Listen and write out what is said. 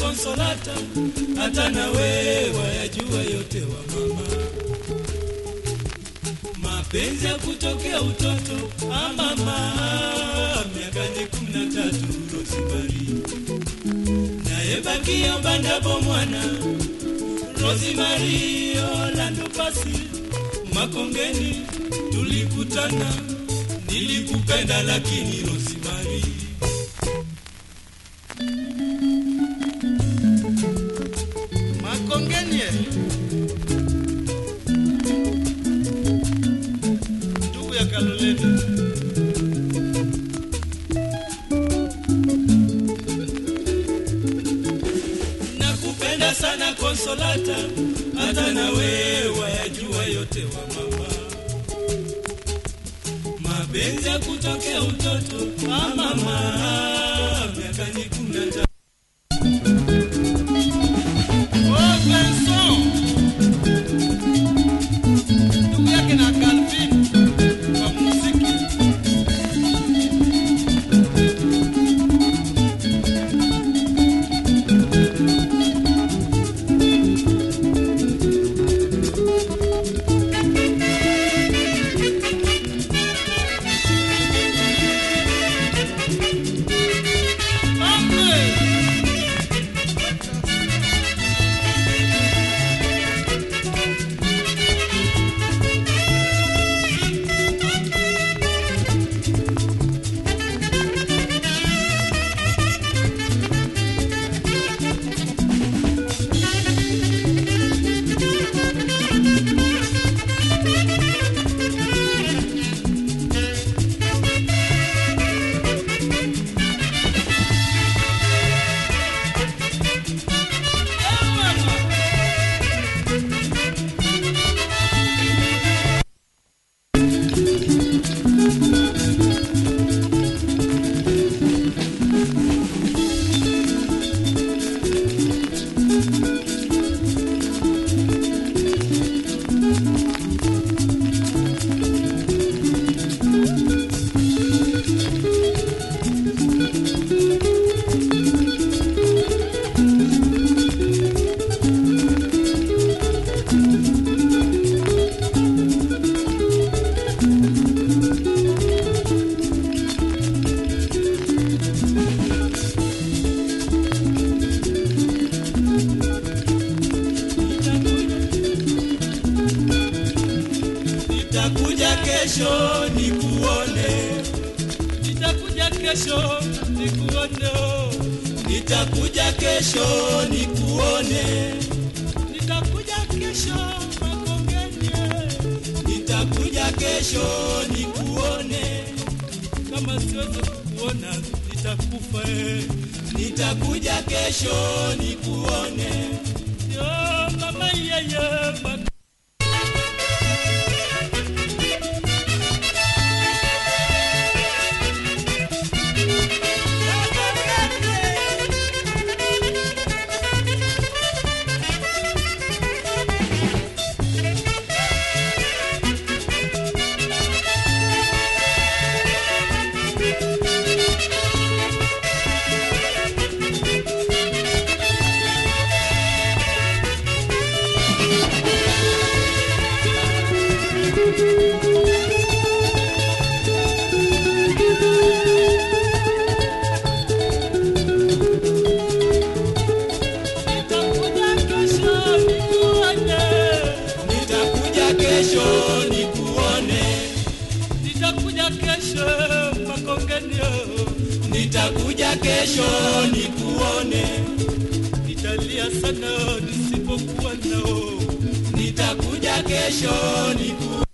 Konsolata, hata na wewe wayajua yote wa mama. Mapenzi ya kutokea utoto, ah mama, miaka ni kumi na tatu Rosemary, naye bakia bandabo mwana Rosemary Orlando Pasi Makongeni tulikutana, nilikupenda lakini Rosemary Makongeni ndugu ya Kaloleni, nakupenda sana Konsolata, hata na wewe wayajua yote wa mama. Mapenzi ya kutokea utoto, ah mama, miaka ni kumi na tatu. oh Benson, ndugu yake na Calvin kwa muziki. Mambe. Nitakuja kesho nikuone, Nitakuja kesho nikuone, oh. nitakuja kesho nikuone, nitakuja kesho Makongeni, nitakuja kesho nikuone, kama siwezi kukuona nitakufa. eh. nitakuja kesho nikuone. Yo mama yeye mak nitakuja kesho nikuone, Nitakuja kesho nikuone, nitakuja kesho Makongeni, oh. nitakuja kesho nikuone, nitalia sana nisipokuwa nao. nitakuja kesho nikuone.